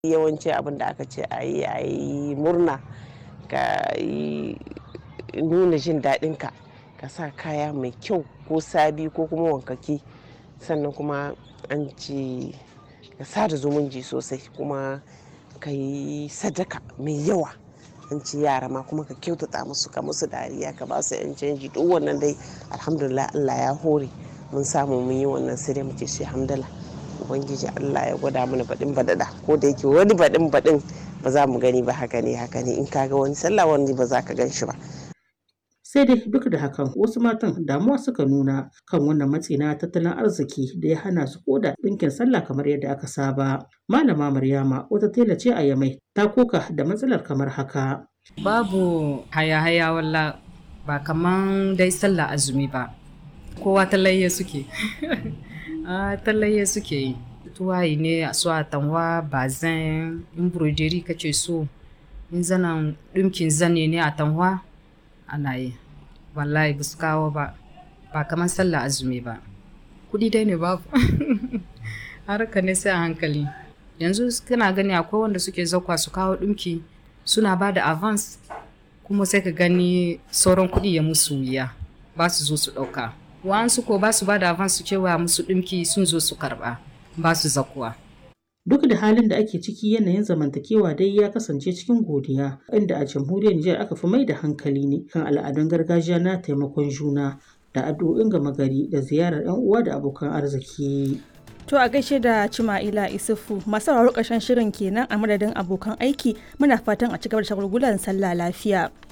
yawanci abin da aka ce a yi a yi murna ka yi nuna jin daɗinka ka sa kaya mai kyau ko sabi ko kuma wankaki sannan kuma an ce ka sada zumunci sosai kuma ka yi sadaka mai yawa an ce yara ma kuma ka kyautata musu ka musu dariya ka ba su yan canji duk wannan dai alhamdulillah Allah ya hore mun samu mun yi wannan sai dai muke shi hamdala ubangiji Allah ya gwada mana baɗin baɗaɗa ko da yake wani baɗin baɗin ba za mu gani ba haka ne haka ne in ka ga wani sallah wani ba za ka gan shi ba sai dai duk da hakan wasu matan damuwa suka nuna kan wannan matsi na tattalin arziki da ya hana su koda ɗinkin sallah kamar yadda aka saba malama maryama wata tela ce a yamai ta koka da matsalar kamar haka babu haya-haya walla ba kaman dai sallah azumi ba kowa talayya suke a talayya suke yi tuwayi ne a su atanwa bazin embroidery kace so in zanen ɗinkin zane ne a tanwa ana yi wallahi ba su kawo ba ba kamar sallah azumi ba kudi dai ne babu harka ne sai a hankali yanzu kana gani akwai wanda suke zakwa su kawo ɗinki suna ba da avance kuma sai ka gani sauran kuɗi ya musu wuya ba su zo su ɗauka wa'ansu ko ba su ba da avance su cewa musu ɗinki sun zo su karɓa ba su zakuwa Duk da halin da ake ciki yanayin zamantakewa dai ya kasance cikin godiya, inda a jamhuriyar Nijar aka fi mai da hankali ne kan al'adun gargajiya na taimakon juna da addu'o'in gama gari da ziyarar 'yan uwa da abokan arziki. To a gaishe da Cima'ila Isufu masu sauraro ƙarshen shirin kenan a madadin abokan aiki muna fatan a cigaba da shagulgulan sallah lafiya.